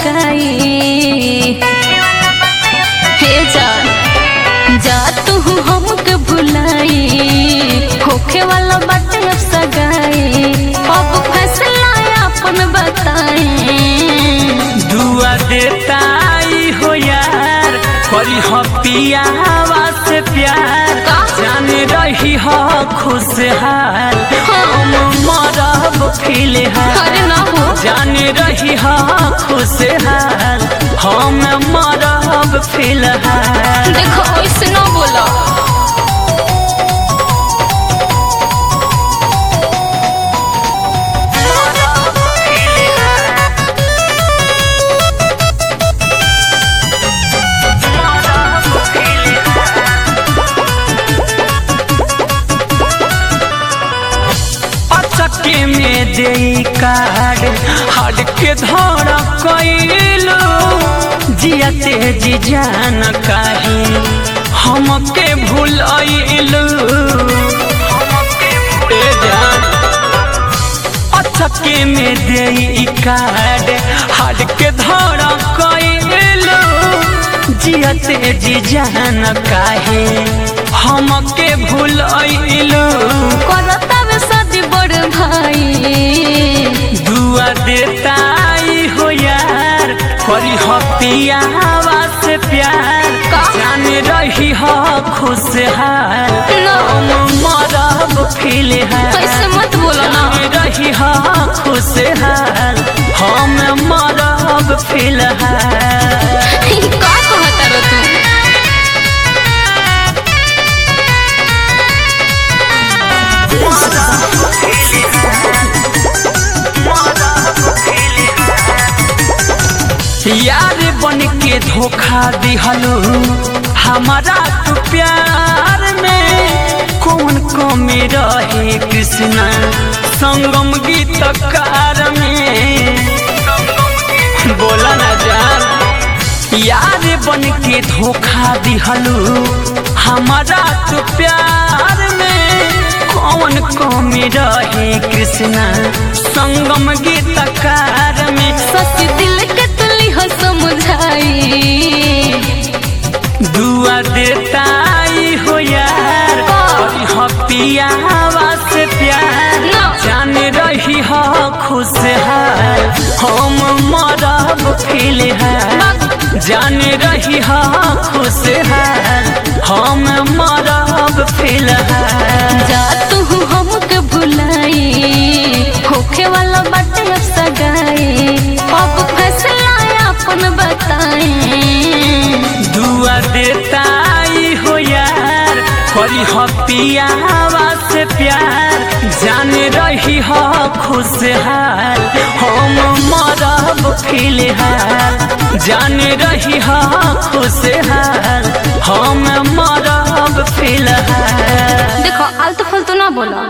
सगाई हे जान जा तू हमके भुलाई होखे वाला बाटे अब सगाई अब फैसला अपन बताई दुआ देता आई हो यार करी हो पियावा से प्यार का? जाने रही हो खुशहाल हम मरब फिलहाल अरे ना हो जाने रही हो खुशहाल हम मरब फिलहाल देखो ऐसे ना बोला अचके में दे कार्ड हट के धर कैलू जियते जी जान काहे हमके भूलैलू ए जान अचके में दे कार्ड हट के धर कैलू जियते जी जान काहे हमके भूलैलू करता वे शादी बड़ भाई दुआ देता आई हो यार करी हो पियावा से प्यार का? जाने रही हो खुशहाल ना। हम मरब फिलहाल ऐसे मत बोलो ना जाने रही हो खुशहाल हम मरब फिलहाल का कहता रो तू यार बन के धोखा दिहलो हमारा तू प्यार में कौन कमी रहे कृष्णा संगम गीतकार में बोला ना जान यार बन के धोखा दिहलो हमारा तू प्यार में कौन कमी रहे कृष्णा संगम गीतकार में सच दिल के तुली हो समझाई दुआ देता आई हो यार का? करी हो पियावा से प्यार ना। जाने रही हो खुशहाल हम मरब फिलहाल जाने रही हो खुशहाल हम मरब फिलहाल जा तू हमके भुलाई होखे वाला बाटे अब सगाई अब फैसला अपन बताई दुआ देता आई हो यार करी हो पियावा से प्यार जाने रही हो खुशहाल हम मरब फिलहाल जाने रही हो खुशहाल हम मरब फिलहाल देखो आलतू फालतू ना बोला